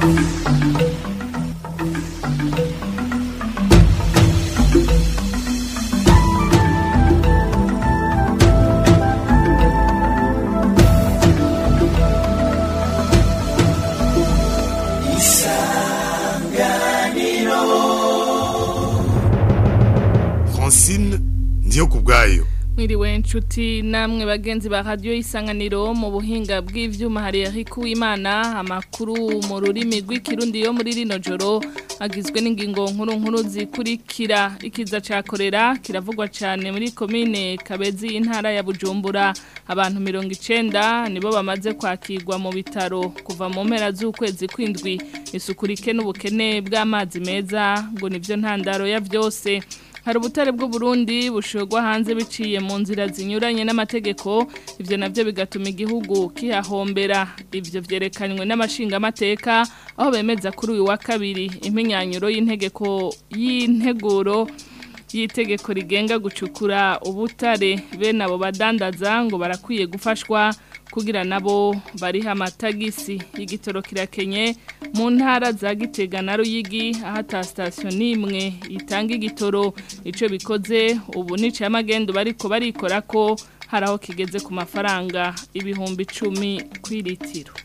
Francine ndiyo kubwayo Mwiriwe nshuti namwe bagenzi ba radio isanganiro mu buhinga bw'ivyuma hari Eric Uwimana amakuru mu rurimi rw'ikirundi yo muri rino joro agizwe n'ingingo nkuru nkuru zikurikira ikiza cakorera kiravugwa cyane muri commune Kabezi intara ya Bujumbura abantu 90 nibo bamaze kwakirwa mu bitaro kuva mu mpera z'ukwezi kwindwi isukurike n'ubukene bw'amazi meza ngo nivyo ntandaro ya vyose hari ubutare bw'uburundi bushogwa hanze biciye mu nzira zinyuranye n'amategeko ivyo navyo bigatuma igihugu kihahombera ivyo vyerekanywe n'amashingamateka aho bemeza kuri uyu wa kabiri impinyanyuro y'integeko y'integuro y'itegeko rigenga gucukura ubutare bene abo badandaza ngo barakwiye gufashwa kugira nabo bariha amatagisi igitoro kirakenye mu ntara za Gitega na Ruyigi aho ata station nimwe itanga igitoro ico bikoze ubu nice amagendo bariko barikora ko hari aho kigeze ku mafaranga ibihumbi 10 kwiritiro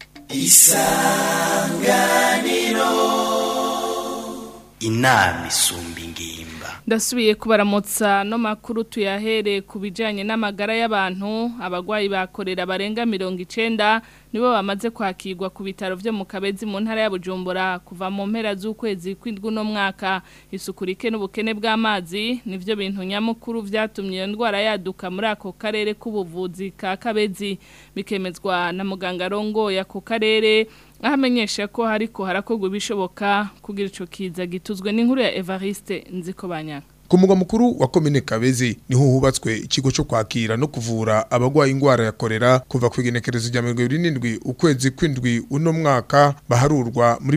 inama isumba ingimba ndasubiye kubaramutsa no makuru tuyahere ku bijyanye n'amagara y'abantu abagwayi bakorera barenga mirongo icenda nibo bamaze kwakirwa ku bitaro byo mu kabezi mu ntara ya bujumbura kuva mu mpera z'ukwezi kw'indwi uno mwaka isukurike n'ubukene bw'amazi nibyo bintu nyamukuru byatumye iyo ndwara yaduka muri ako karere k'ubuvuzi ka kabezi bikemezwa na muganga arongoye ako karere aho amenyesha ko hariko harakorwa ibishoboka kugira ico kiza gituzwe n'inkuru ya Evariste nziko banyaka ku mugwa mukuru wa komine Kabezi niho hubatswe ikigo cyo kwakira no kuvura abagwaye ingwara ya korera kuva ku igenekerezo rya 27 ukwezi kwindwi uno mwaka baharurwa muri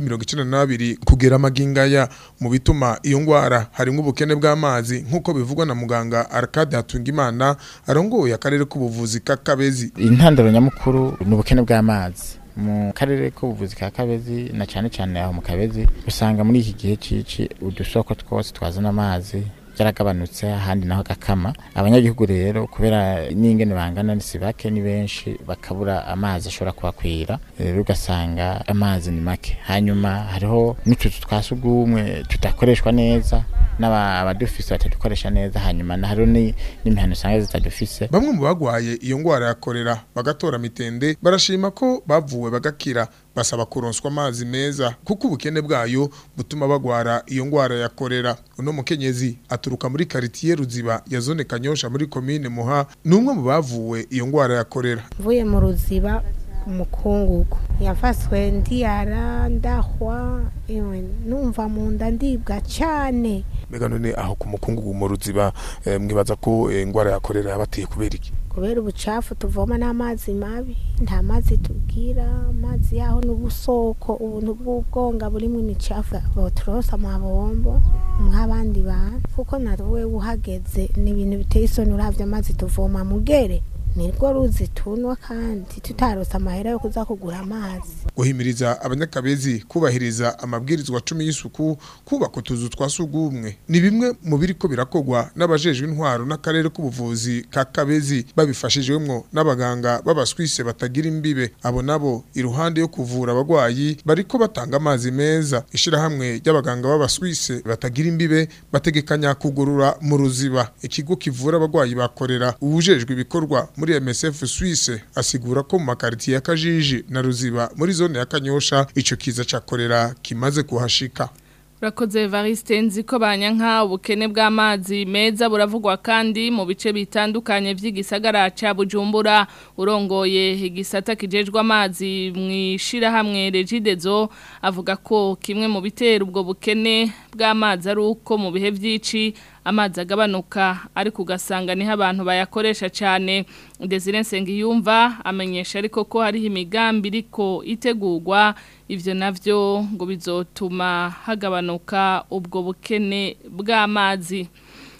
92 kugera magingaya mu bituma iyo ngwara harimo ubukene bw'amazi nkuko bivugwa na muganga Arcade Hatungimana arongoye akarere k'ubuvuzi ka Kabezi intandaro nyamukuru ni ubukene bw'amazi mu karere k'ubuvuzi ka kabezi na cyane cyane aho mu kabezi usanga muri iki gihe cici udusoko twose twazana amazi yaragabanutse ahandi naho gakama abanyagihugu rero kubera n'ingene bangana si bake ni benshi bakabura amazi ashobora kubakwira rero ugasanga amazi ni make hanyuma hariho n'utuzu twa sugumwe tudakoreshwa neza n'abadufise batadukoresha neza hanyuma hariho n'imihano usanga zitadufise bamwe mu bagwaye iyo ngwara ya korera bagatora mitende barashima ko bavuwe bagakira basaba kuronswa amazi meza kuko ubukene bwayo butuma bagwara iyo ngwara ya korera uno mukenyezi aturuka muri quartier Ruziba ya zone Kanyosha muri commune Muha numwe mu bavuwe iyo ngwara ya korera mvuye mu Ruziba umukungugu yafaswe ndiyara ndahwa ewe numva mu nda ndibwa cyane mbega none aho ku mukungugu mu Ruziba eh, mwibaza ko ingwara eh, ya korera yabateye kubera iki kubera ubucafu tuvoma n'amazi mabi nta mazi tubwira amazi yaho n'ubusoko ubuntu bw'ubwonga burimo imicafu boturosa amabombo nk'abandi bantu kuko nawe uhageze ni ibintu biteye isoni uravye amazi tuvoma mugere nirwo ruzi tunwa kandi tutarose amahera yo kuza kugura amazi guhimiriza abanyakabezi kubahiriza amabwirizwa cumi y'isuku kubaka utuzu twa sugumwe ni bimwe mu biriko birakogwa n'abajejwe intwaro n'akarere k'ubuvuzi ka kabezi babifashijwemwo n'abaganga b'abaswise batagira imbibe abo nabo iruhande yo kuvura abagwayi bariko batanga amazi meza ishirahamwe ry'abaganga b'abaswise batagira imbibe bategekanya kugurura mu ruziba ikigo kivura abagwayi bakorera ubujejwe ibikorwa muri MSF Suisse asigura ko mu makaritiye ya Kajiji na Ruziba muri zone ya Kanyosha ico kiza cakorera kimaze kuhashika Urakoze Evariste nziko banyanka ubukene bw'amazi meza buravugwa kandi mu bice bitandukanye vy'igisagara ca Bujumbura urongoye igisata kijejwe amazi mwishira hamwe Regidezo avuga ko kimwe mu bitera ubwo bukene bw'amazi ari uko mu bihe vy'ici amazi agabanuka ariko ugasanga niho abantu bayakoresha cyane Desire Nsengiyumva amenyesha ariko ko hariho imigambi iriko itegurwa ivyo navyo ngo bizotuma hagabanuka ubwo bukene bw'amazi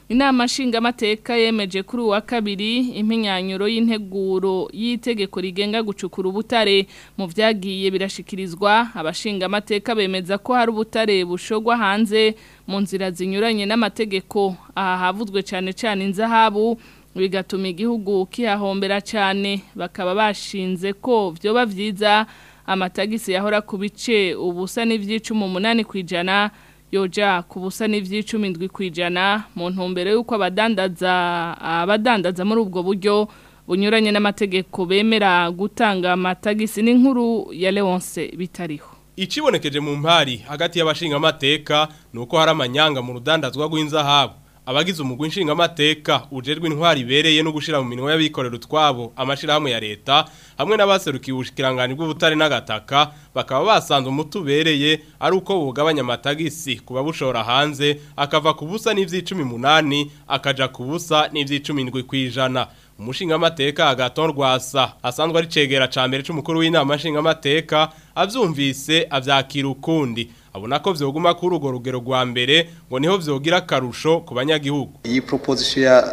inama nshingamateka yemeje kuri uwa kabiri impinyanyuro y'integuro y'itegeko rigenga gucukura ubutare mu byagiye birashikirizwa abashingamateka bemeza ko hari ubutare bushogwa hanze mu nzira zinyuranye n'amategeko aha havuzwe cyane cyane inzahabu bigatuma igihugu kihahombera cyane bakaba bashinze ko byoba byiza amatagisi yahora ku bice ubusa n'ibyicumi umunani ku ijana yoja ku busa n'ibyicumi indwi ku ijana mu ntumbero y'uko abadandaza abadandaza muri ubwo buryo bunyuranye n'amategeko bemera gutanga amatagisi n'inkuru ya Leonce bitariho Ikibonekeje mu mpari hagati y'abashingamateka nuko hari amanyanga mu rudandazwa rw'inzahabu abagize umugwi nshingamateka ujerwe intwari ibereye no gushira mu minwe y'abikorera utwabo amashirahamwe ya leta hamwe n'abaserukiye ubushikiranganje bw'ubutare n'agataka bakaba basanze umutubereye ari uko bugabanya amatagisi kuba bushora hanze akava ku busa n'ivy'icumi munani akaja ku busa n'ivy'icumi ndwi kwijana umushingamateka agaton rwasa asanzwe ari cegera ca mbere c'umukuru w'inama nshingamateka avyumvise avyakira ukundi abona ko vyoguma kuri urwo rugero rwa mbere ngo niho vyogira akarusho ku banyagihugu iyi proposition ya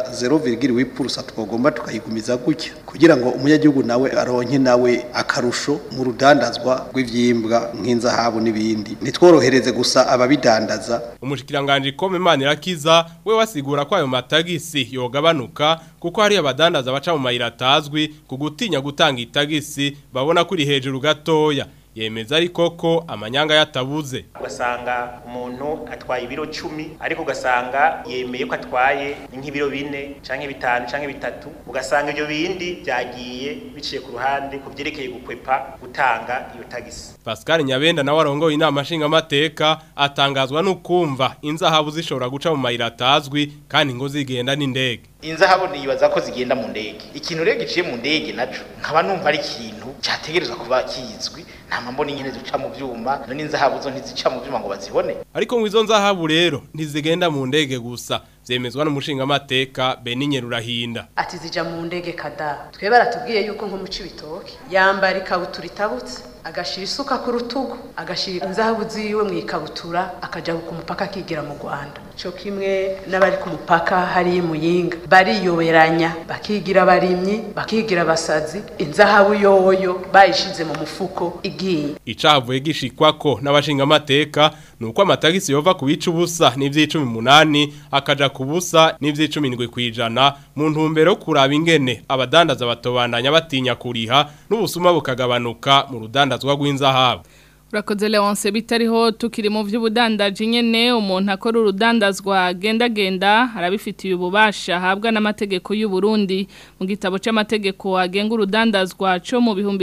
0,8% twagomba tukayigumiza gutya kugira ngo umunyagihugu nawe aronke nawe akarusho mu rudandazwa rw'ivyimbwa nk'inzahabu n'ibindi nitworohereze gusa ababidandaza umushikiranganje kome imana irakiza we wasigura ko ayo matagisi yogabanuka kuko hari abadandaza baca mu mayira atazwi ku gutinya gutanga itagisi babona kuri hejuru gatoya yemeza ariko ko amanyanga yatabuze ugasanga umuntu atwaye ibiro cumi ariko ugasanga yemeye ko atwaye nk'ibiro bine canke bitanu canke bitatu ugasanga ibyo bindi byagiye biciye ku ruhande ku byerekeye gukwepa gutanga iyo tagisi Pascal Nyabenda nawe arongoye inama nshingamateka atangazwa n'ukumva inzahabu zishobora guca mu mayira atazwi kandi ngo zigenda n'indege inzahabu nibaza ko zigenda mu ndege ikintu rero giciye mu ndege naco nkaba numva ari ikintu cyategerezwa kuba kizwi nta mbona nyine duca mu byuma none inzahabu zo ntizica mu byuma ngo bazibone ariko ngo izo nzahabu rero ntizigenda mu ndege gusa zemezwa n'umushingamateka Beninye Rurahinda ati zija mu ndege kada twe baratubwiye yuko nko mu cibitoke yambara ikabutura itabutse agashira isuka ku rutugu agashira inzahabu ziwe mu ikabutura akaja ku mupaka akigira mu Rwanda cyo kimwe n'abari ku mupaka hari muyinga bariyoberanya bakigira abarimyi bakigira abasazi inzahabu yoyo bayishize mu mufuko igiye icavuye gishikwako n'abashingamateka nuko amatagisi yova ku bica ubusa n'ivy'icumi munani akaja ku busa n'ivy'icumi ndwi kwijana mu ntumbero yo kuraba ingene abadandaza batobandanya batinya kuriha n'ubusuma bukagabanuka mu rudandazwa rw'inzahabu Urakoze Leonce bitariho tukiri mu vy'ubudandaji nyene umuntu akora urudandazwa genda genda arabifitiye ububasha ahabwa n'amategeko y'u Burundi mu gitabo c'amategeko agenga urudandazwa co mu bihumbi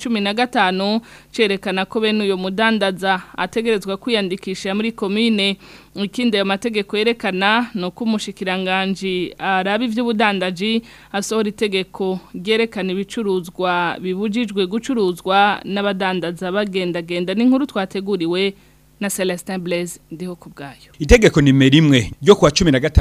2015 cerekana ko bene uyo mudandaza ategerezwa kwiyandikisha muri commune ikindi ayo mategeko yerekana no kumushikiranganje arabi vy'ubudandaji asohora itegeko ryerekana ibicuruzwa bibujijwe gucuruzwa n'abadandaza bagenda genda n'inkuru twateguriwe na Celestin Blaise ndiho kubgayo Itegeko nimero imwe ryo kuwa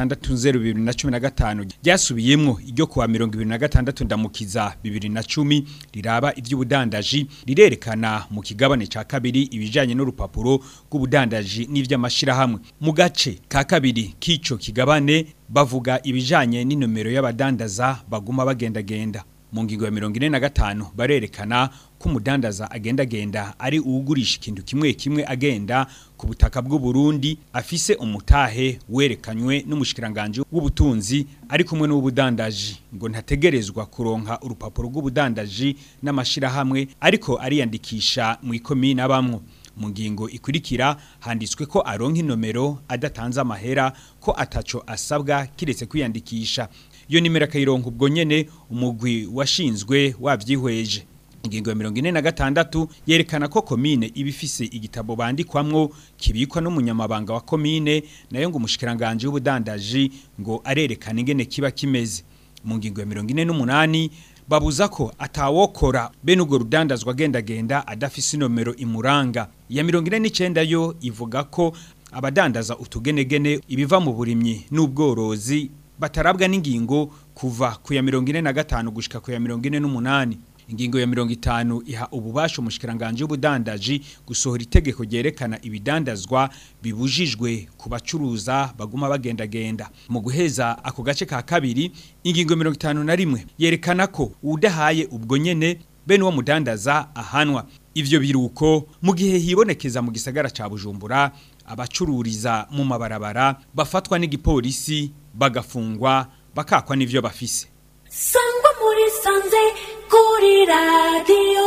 16/2015 ryasubiyemwo iryo kuwa 2026 ndamukiza 2010 riraba ivy'ubudandaji rirerekana mu kigabane ca kabiri ibijanye n'urupapuro rw'ubudandaji n'ivy'amashira hamwe mu gace ka kabiri k'ico kigabane bavuga ibijanye n'inomero y'abadandaza baguma bagendagenda mu ngingo ya mirongo ine na gatanu barerekana ko umudandaza agendagenda ari uwugurisha ikintu kimwe kimwe agenda ku butaka bw'u Burundi afise umutahe werekanywe n'umushikiranganje w'ubutunzi ari kumwe n'ubudandaji ngo ntategerezwa kuronka urupapuro rw'ubudandaji n'amashirahamwe ariko ariyandikisha mu ikomine abamwo mu ngingo ikurikira handitswe ko aronka inomero adatanze amahera ko ataco asabwa kiretse kwiyandikisha iyo nimero akayironka ubwo nyene umugwi washinzwe wavyihweje ingingo ya mirongo ine na gatandatu yerekana ko komine iba ifise igitabo bandikwamwo kibikwa n'umunyamabanga wa komine nayo ngo umushikiranganje w'ubudandaji ngo arerekana ingene kiba kimeze mu ngingo ya mirongo ine n'umunani babuza ko atawokora bene urwo rudandazwa agendagenda adafise inomero imuranga iya mirongo ine n'icenda yo ivuga ko abadandaza utugenegene ibiva mu burimyi n'ubworozi batarabwa n'ingingo kuva ku ya mirongo ine na gatanu gushika ku ya mirongo ine n'umunani ingingo ya 50 iha ububasha umushikiranganje w'ubudandaji gusohora itegeko ryerekana ibidandazwa bibujijwe ku bacuruza baguma bagendagenda mu guheza ako gace ka kabiri ingingo 51 yerekana ko udahaye ubwo nyene bene uwo mudandaza ahanwa ivyo biruko mu gihe hibonekeza mu gisagara ca Bujumbura abacururiza mu mabarabara bafatwa n'igipolisi bagafungwa bakakwa n'ivyo bafise sangwa muri sanze kuri radiyo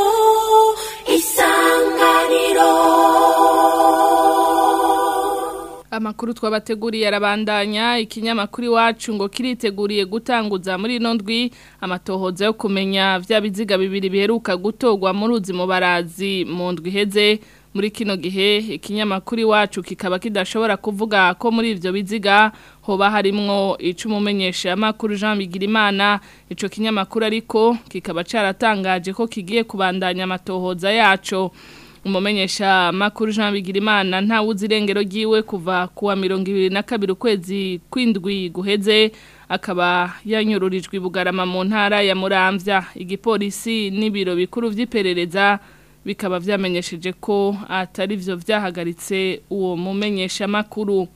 isanganiro Amakuru twabateguriye arabandanya ikinyamakuru iwacu ngo kiriteguriye gutanguza muri ino ndwi amatohoza yo kumenya vya biziga bibiri biheruka gutogwa mu ruzi mu barazi mu ndwi iheze muri kino gihe ikinyamakuru iwacu kikaba kidashobora kuvuga ko muri ivyo biziga hoba harimwo icumumenyesha amakuru Jean Bigirimana ico kinyamakuru ariko kikaba caratangaje ko kigiye kubandanya amatohoza yaco umumenyesha makuru Jean Bigirimana nta wuzi irengero ryiwe kuva kuwa 22 ukwezi kwindwi guheze akaba yanyururijwe bugarama mu ntara ya Muramvya igipolisi n'ibiro bikuru vy'iperereza bikaba vyamenyesheje ko atari vyo vyahagaritse uwo mumenyesha makuru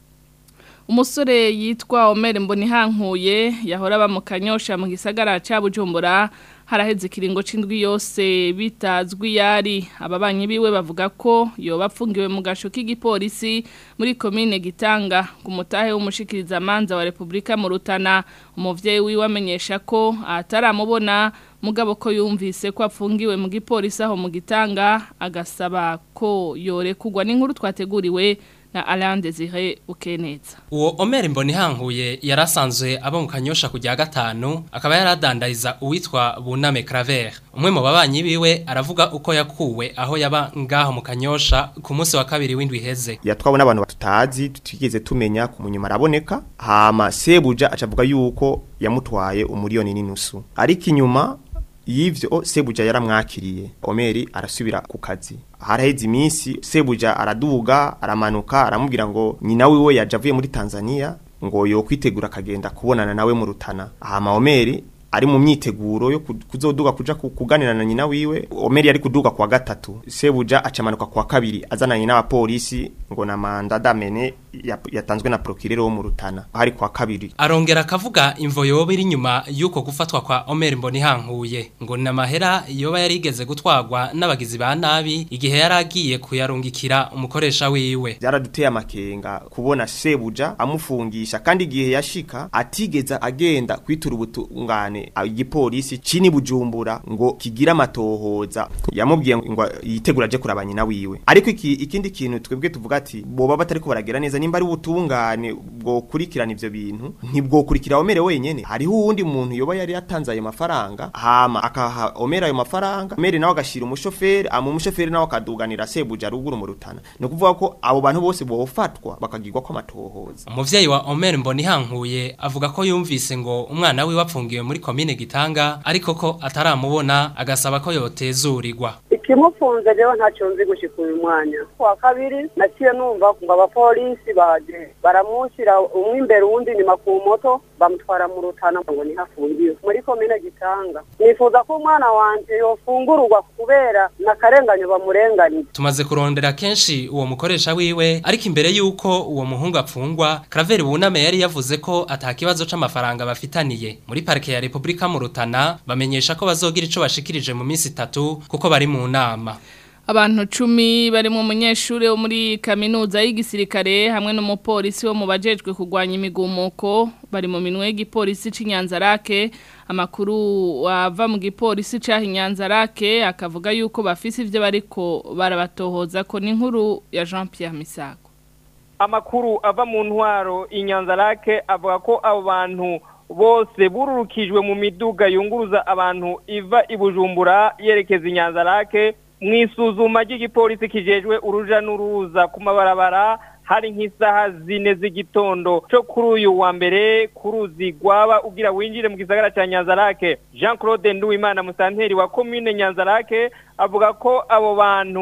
umusore yitwa Omer Mbonihankuye yahora ba mu kanyosha mu gisagara ca Bujumbura haraheze ikiringo c'indwi yose bitazwi yari ababanyi biwe bavuga ko yoba apfungiwe mu gasho k'igipolisi muri komine Gitanga ku mutahe w'umushikiriza manza wa Republika mu Rutana umuvyeyi wiwe amenyesha ko ataramubona mugabo ko yumvise ko apfungiwe mu gipolisi aho mu Gitanga agasaba ko yorekugwa n'inkuru twateguriwe na Alain Desire Ukeneza. Uwo Omer Mbonihankuye yarasanzwe aba mu kanyosha kujya gatanu akaba yaradandariza uwitwa Buname Claver. Umwe mu babanyi biwe aravuga uko yakuwe aho yaba ngaho mu kanyosha ku munsi wa kabiri w'indwi heze. Yatwawe n'abantu batutazi tutigeze tumenya ku munyuma araboneka hama Sebuja acavuga yuko yamutwaye umuriyoni n'inusu. Ariko inyuma yivyo Sebuja yaramwakiriye. Omeri arasubira ku kazi. haraheze iminsi sebuja araduga aramanuka aramubwira ngo nyina wiwe yaje avuye muri Tanzania ngo yo kwitegura akagenda kubonana nawe mu rutana hama Omeri ari mu myiteguro yo kuzoduga kuja kuganira na nyina wiwe Omeri ari kuduga kwa gatatu sebuja acamanuka kwa kabiri azananye n'abapolisi ngo na manda damene yatanzwe na procureur wo mu rutana hari kwa kabiri arongera akavuga imvo yoba iri nyuma yuko gufatwa kwa Omer Mbonihankuye ngo na mahera yoba yarigeze gutwagwa n'abagizi ba nabi igihe yaragiye kuyarungikira umukoresha wiwe byaraduteye amakenga kubona sebuja amufungisha kandi igihe yashika atigeza agenda kwitura ubutungane igipolisi cini bujumbura ngo kigira amatohoza yamubwiye ngo yitegura aje kuraba nyina wiwe ariko iki, ikindi kintu twebwe tuvuga ati boba batariko baragira neza nimba ari ubutungane bwo kurikirana ivyo bintu ntibwo kurikira omere wenyene hariho uwundi muntu yoba yari yatanze ayo mafaranga hama akaha omere ayo mafaranga omere nawe agashira umushoferi ama umushoferi nawe akaduganira sebuja ruguru mu rutana no kuvuga ko abo bantu bose bofatwa bakagirwa ko amatohoza umuvyeyi wa Omer Mbonihankuye avuga ko yumvise ngo umwana we wapfungiwe muri komine Gitanga ariko ko ataramubona agasaba ko yotezurirwa ikimufunze rero ntacyo nzi gushika uyu mwanya kwa kabiri naciye numva ngo abapolisi baje baramushyira umwe imbere uwundi inyuma ku moto bamutwara mu rutana ngo nihafungiwe muri komine gitanga nifuza ko umwana wanje yofungururwa kubera n'akarenganyo bamurenganije tumaze kurondera kenshi uwo mukoresha wiwe ariko imbere y'uko uwo muhungu apfungwa Claver Buname yari yavuze ko atakibazo c'amafaranga bafitaniye muri parike ya Republika mu Rutana bamenyesha ko bazogira ico bashikirije mu minsi itatu kuko bari mu nama Abantu cumi bari mu munyeshure wo muri kaminuza y'igisirikare hamwe n'umupolisi wo mu bajejwe kugwanya imigumuko bari mu minwe y'igipolisi c'Inyanzarake amakuru wava mu gipolisi ca Inyanzarake akavuga yuko bafise ivyo bariko barabatohoza ko n'inkuru ya Jean Pierre Misago Amakuru ava mu ntwaro Inyanzarake avuga ko abo bantu bose bururukijwe mu miduga yunguruza abantu iva ibujumbura yerekeza Inyanzarake mwisuzuma ry'igipolisi kijejwe uruja n'uruza ku mabarabara hari nk'isaha zine z'igitondo cyo kuri uyu wa mbere kuruzi gwaba ugira winjire mu gisagara ca Nyanzarake Jean Claude Nduwimana musanteri wa commune Nyanzarake avuga ko abo bantu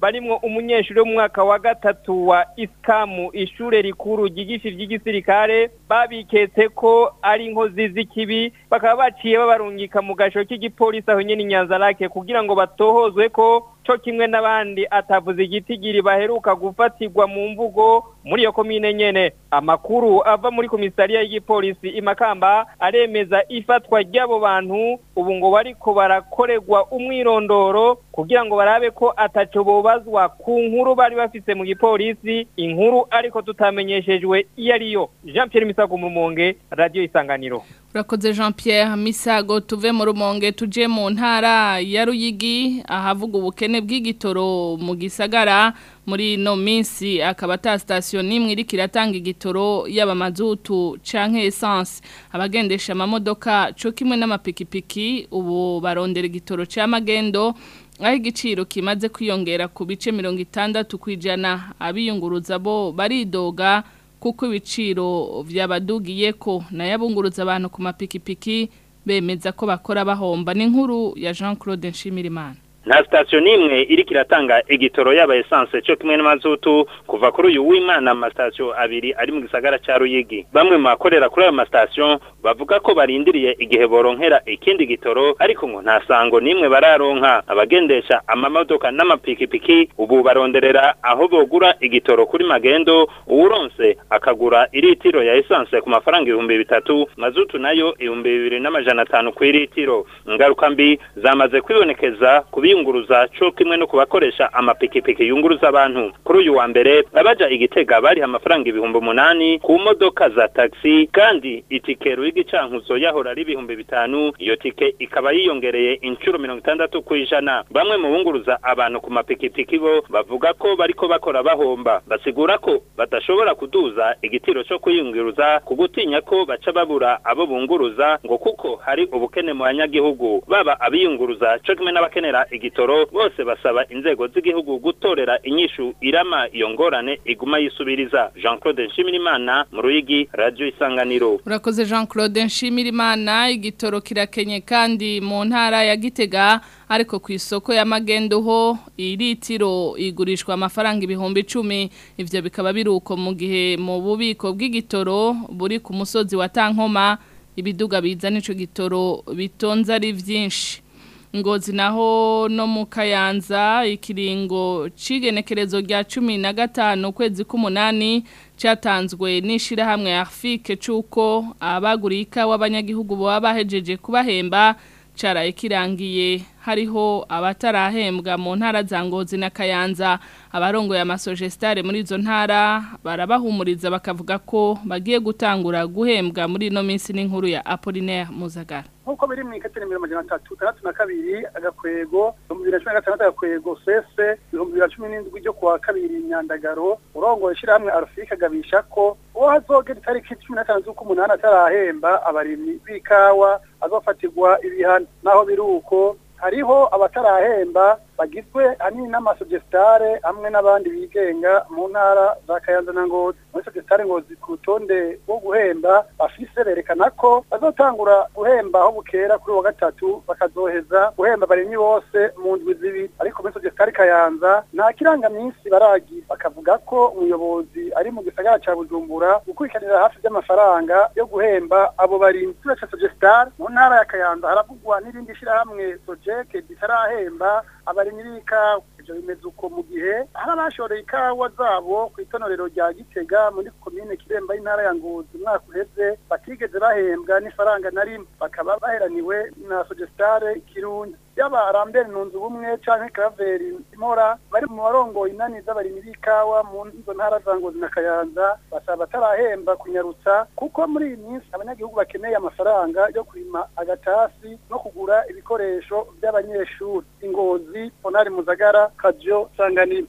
barimwo umunyeshuri wo mu mwaka wa gatatu wa iskamu ishure rikuru ryigisha ivy'igisirikare babiketse ko ari inkozi z'ikibi bakaba baciye babarungika mu gasho k'igipolisi aho nyene inyanzarake kugira ngo batohozwe ko co kimwe n'abandi atavuze igitigiri baheruka gufatirwa mu mvugo muri iyo komine nyene amakuru ava muri komisariya y'igipolisi imakamba aremeza ifatwa ry'abo bantu ubu ngo bariko barakorerwa umwirondoro kugira ngo barabe ko ataco bobazwa ku nkuru bari bafise mu gipolisi inkuru ariko tutamenyeshejwe iyo ariyo Jean Pierre Misago mu Rumonge radio isanganiro Urakoze Jean Pierre Misago tuve mu rumonge tuje mu ntara ya Ruyigi ahavuga ubukene bw'igitoro mu gisagara muri no minsi akaba ta station nimwe iri kiratanga igitoro yaba mazutu canke essence abagendesha amamodoka cyo kimwe n'amapikipiki ubu barondera igitoro ca magendo aho igiciro kimaze kwiyongera ku bice 60 kwijana abiyunguruza bo baridoga kuko ibiciro byabadugiye ko nayabunguruza abantu ku mapikipiki bemeza ko bakora bahomba n'inkuru ya Jean Claude Nshimirimana nta sitasiyo n'imwe iri kiratanga igitoro yaba esanse cyo kimwe n'amazutu kuva kuri uyu w'imana amasitasiyo abiri ari mu gisagara cya ruyigi bamwe mu bakorera kuri ayo masitasiyo bavuga ko barindiriye igihe boronkera ikindi gitoro ariko ngo nta sango n'imwe bararonka abagendesha amamodoka n'amapikipiki ubu baronderera aho bogura igitoro kuri magendo uwuronse akagura iritiro ya esanse ku mafaranga ibihumbi bitatu mazutu nayo ibihumbi bibiri n'amajana atanu ku iritiro ingaruka mbi zamaze kwibonekeza ku biyunguruza cyo kimwe no kubakoresha amapikipiki yunguruza abantu kuri uyu wa mbere abaja igitega bari amafaranga ibihumbi umunani ku modoka za taxi kandi itike y'igicankuzo yahora ari ibihumbi bitanu iyo tike ikaba yiyongereye inshuro mirongo itandatu ku ijana bamwe mu bunguruza abantu ku mapikipiki bo bavuga ko bariko bakora bahomba basigura ko badashobora kuduza igitiro cyo kuyunguruza ku gutinya ko baca babura abo bunguruza ngo kuko hari ubukene mu banyagihugu baba abiyunguruza cyo kimwe n'abakenera igitoro bose basaba inzego z'igihugu gutorera inyishu irama iyo ngorane iguma yisubiriza Jean Claude Nshimirimana mu Ruyigi Radio Isanganiro Urakoze Jean Claude Nshimirimana igitoro kirakenye kandi mu ntara ya Gitega ariko ku isoko ya magendo ho iritiro igurishwa amafaranga ibihumbi icumi ivyo bikaba biruko mu gihe mu bubiko bw'igitoro buri ku musozi wa Tankoma ibiduga biza nico gitoro bitonze ari vyinshi ngozi naho no mu kayanza ikiringo cigenekerezo rya cumi na gatanu ukwezi k'umunani cyatanzwe n'ishirahamwe Arfike cuko abaguriye ikawa abanyagihugu baba bahejeje kubahemba caraye kirangiye hariho abatarahembwa mu ntara za ngozi na kayanza abarongoye amasogestare muri izo ntara barabahumuriza bakavuga ko bagiye gutangura guhembwa muri ino minsi n'inkuru ya Apollinaire Muzagara nk'uko biri mu ikatire mirongo amajana atatu itandatu na kabiri agakwego ibihumbi bibiri na cumi na gatandatu agakwego sese ibihumbi bibiri na cumi n'indwi ryo kuwa kabiri nyandagaro urongoye ishyirahamwe arufika agabisha ko uwo hazogera itariki cumi na tanu z'ukumunani atarahemba abarimyi b'ikawa azofatirwa ibihano naho biri uko hariho abatarahemba bagizwe hanini n'amasogestare hamwe n'abandi bigenga mu ntara za Kayanza na Ngozi muri sogestare Ngozi ku rutonde rwo guhemba bafise berekana ko bazotangura guhemba aho bukera kuri wa gatatu bakazoheza guhemba abarimyi bose mu ndwi zibiri ariko muri sogestare Kayanza nta kirangaminsi baragira bakavuga ko umuyobozi ari mu gisagara ca Bujumbura gukurikiranira hafi by'amafaranga yo guhemba abo barimyi turetse sogestare mu ntara ya Kayanza haravugwa n'irindi shirahamwe Sojeke ritarahemba abarimyi b'ikawa ivyo bimeze uko mu gihe hari abashoreye ikawa zabo ku itonorero rya gitega muri komine kiremba y'intara ya ngozi umwaka uheze batigeze bahembwa n'ifaranga na rimwe bakaba baheraniwe na sogestare kirundi yaba arambere nunzu bumwe canke kraveri imora bari mu barongoye inani z'abarimyi b'ikawa mu izo ntara za ngozi na kayanza basaba batarahemba kunyarutsa kuko muri iyi minsi abanyagihugu bakeneye amafaranga yo kurima agatasi no kugura ibikoresho by'abanyeshuri ingozi onari muzagara kajo sanganiro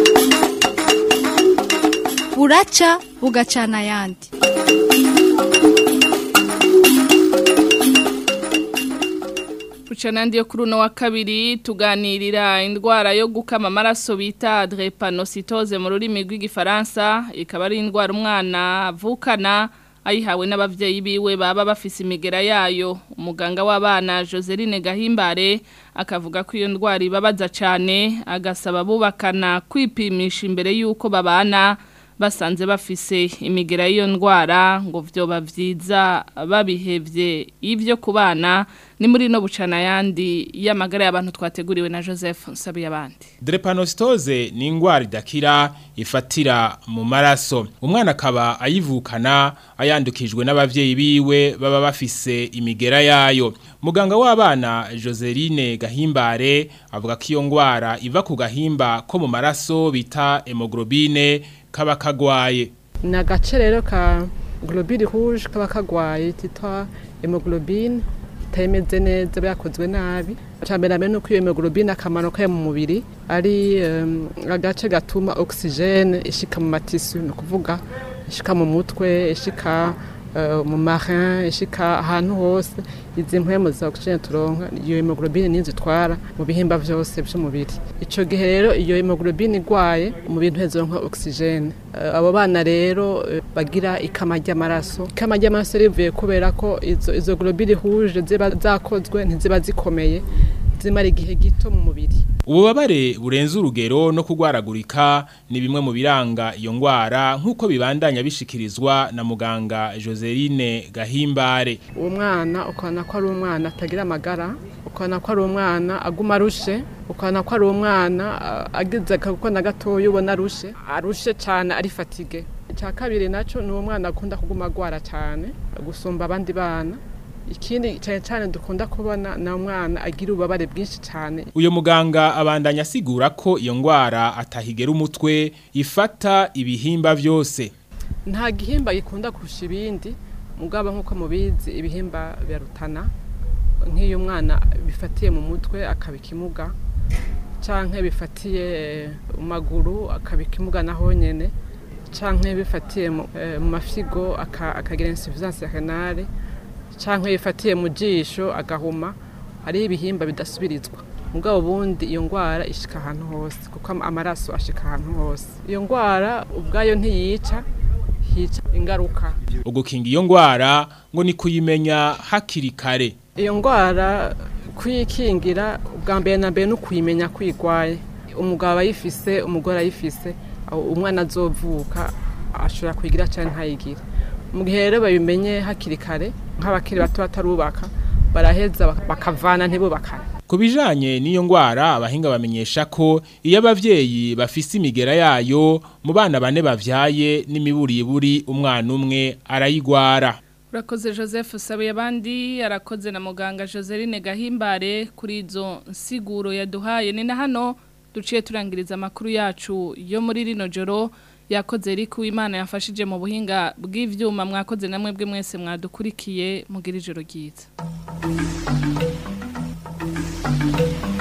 buraca bugacana ayandi Kuchanandi yo kuri uno wa kabiri tuganirira indwara yo gukama amaraso bita drepanocytose mu rurimi rw'igifaransa ikaba ari indwara umwana avukana ayihawe n'abavyeyi biwe baba bafise imigera yayo umuganga w'abana Joseline Gahimbare akavuga ko iyo ndwara ibabaza cyane agasaba bubakana kwipimisha imbere y'uko babana basanze bafise imigera y'iyo ndwara ngo vyoba vyiza babihevye ivyo kubana ni muri no bucana yandi y'amagara y'abantu twateguriwe na Joseph Nsabiye abandi Drepanostose ni ingwara idakira ifatira mu maraso umwana akaba ayivukana ayandukijwe n'abavyeyi biwe baba bafise imigera yayo muganga w'abana Joseline Gahimbare avuga ko iyo ngwara iva ku gahimba ko mu maraso bita hemoglobine kaba kagwaye ni agace rero ka globule rouge kaba kagwaye kitwa hemoglobine itameze neza byakozwe nabi cyambere mbere nuko iyo hemoglobine akamaro kayo mu mubiri ari um, agace gatuma oxygene ishika mu matisu ni ukuvuga ishika mu mutwe ishika uh, mu marin ishika ahantu hose izi mpwemu za oxygene turonka iyo hemoglobine nizo itwara mu bihimba vyose by'umubiri ico gihe rero iyo hemoglobine igwaye mu bintu hezo nka oxygene uh, abo bana rero uh, bagira ikama ry'amaraso ikama ry'amaraso rivuye kubera ko izo izo globule rouge ziba zakozwe ntiziba zikomeye zimara igihe gito mu mubiri ububabare burenze urugero no kugwaragurika ni bimwe mu biranga iyo ngwara nk'uko bibandanya bishikirizwa na muganga Joseline Gahimbare uwo mwana ukabona ko ari umwana atagira amagara ukabona ko ari umwana aguma arushe ukabona ko ari umwana agize kuko na gatoya ubona arushe arushe cyane ari fatige icya kabiri nacyo ni uwo mwana akunda kuguma agwara cyane gusumba abandi bana ikindi cyane cyane dukunda kubona na umwana agira ububabare bwinshi cyane uyu muganga abandanya asigura ko iyo ngwara atahigera umutwe ifata ibihimba byose nta gihimba gikunda kurusha ibindi mugabo nk'uko mubizi ibihimba birarutana nk'iyo umwana bifatiye mu mutwe akaba ikimuga cyangwa bifatiye mu maguru akaba ikimuga naho nyine cyangwa bifatiye mu mafigo akagira insuffisance renale cyangwa yifatiye mu jisho agahuma hariho ibihimba bidasubirizwa mugabo ubundi iyo ndwara ishika ahantu hose kuko amaraso ashika ahantu hose iyo ndwara ubwayo ntiyica hica ingaruka ugukinga iyo ndwara ngo ni kuyimenya hakiri kare iyo ndwara kuyikingira ubwa mbere na mbere no kuyimenya kwigwaye umugabo ayifise umugore ayifise umwana azovuka ashobora kuyigira cyangwa ntayigire mu gihe rero babimenye hakiri kare nk'abakiri bato batarubaka baraheza bakavana ntibubakane ku bijanye n'iyo ngwara abahinga bamenyesha ko iyo abavyeyi bafise imigera yayo mu bana bane bavyaye n'imiburiburi umwana umwe arayigwara urakoze joseph sabuye abandi arakoze na muganga joseline gahimbare kuri izo nsiguro yaduhaye ni na hano duciye turangiriza amakuru yacu yo muri rino joro yakoze riku imana yafashije mu buhinga bw'ivyuma mwakoze namwe bwe mwese mwadukurikiye mugira ijoro ryiza